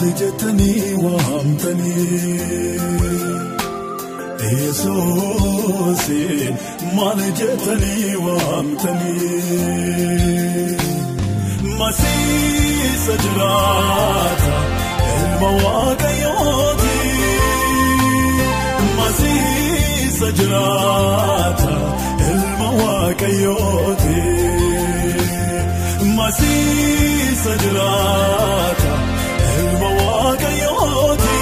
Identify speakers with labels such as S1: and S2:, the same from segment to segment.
S1: jettanii waamtanii Yesuusin maal jettanii waamtanii Masiisa jiraata ilma waaqayyooti Masiisa jiraata ilma waaqayyooti Masiisa jiraata ilma waaqayyooti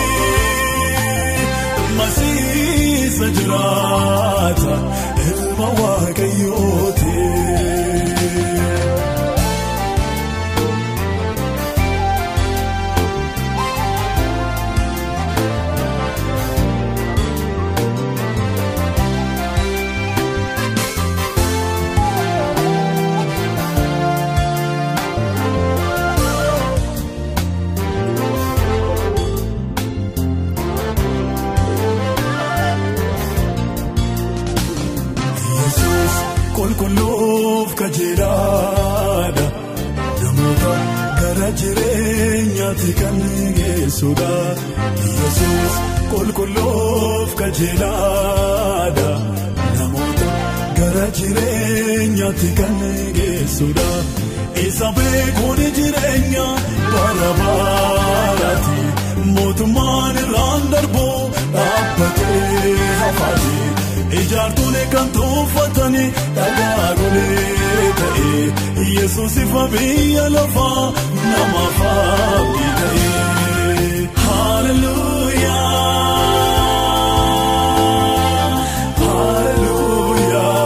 S1: Masiisa jiraata ilma waaqayyooti. Yesuus qulqulluuf kajeelaadha namoota gara jireenyaatti kan geessudha. Yesuus qulqulluuf kajeelaadha namoota gara jireenyaatti kan geessudha. Isa beekuun jireenya bara baraati mootummaan irraan darbu dhaabbatee hafaati. Ijaartonni kan tuffatanii dhagaa golee ta'e Yesuus ifa biyya lafaa namaaf abdii ta'e. Hallelujah. Hallelujah.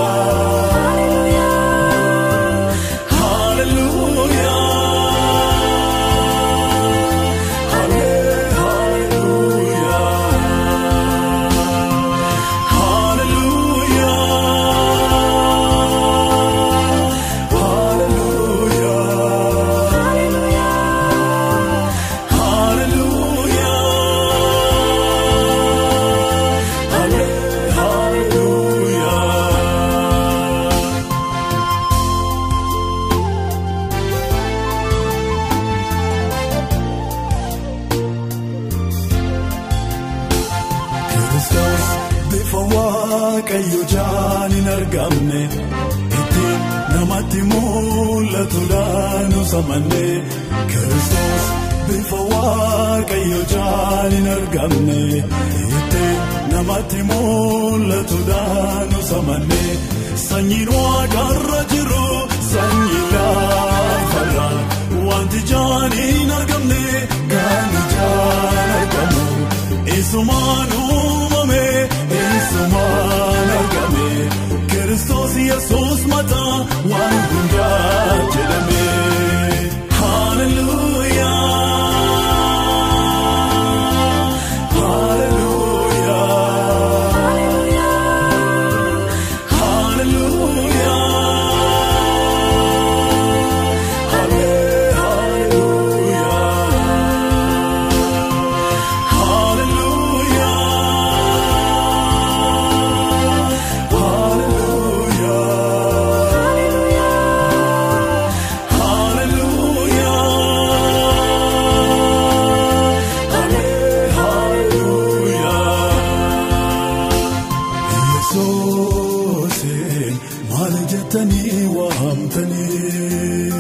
S1: Hallelujah. Kiristoos bifa waaqayyo jaan hin argamne ittiin namatti mul'atuudhaan usamanne Kiristoos bifa waaqayyo jaan hin argamne ittiin namatti mul'atuudhaan usamanne sanyiin waaqarra jiru sanyii lafarra wanti jaan hin argamne kan ijaan argamu. Isumaan uumame, isumaan argame, Kiristoos Yesuus mataa waan hundaa jedhame. Hallelujah. Hallelujah. Hallelujah. Yesuusin maal jettanii waamtanii?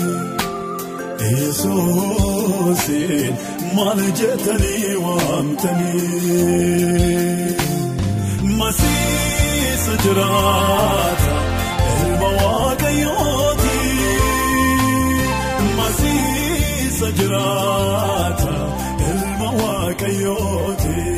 S1: Yesuusin maal jettanii waamtanii? Masiisa jiraata ilma waaqayyooti. Masiisa jiraata ilma waaqayyooti.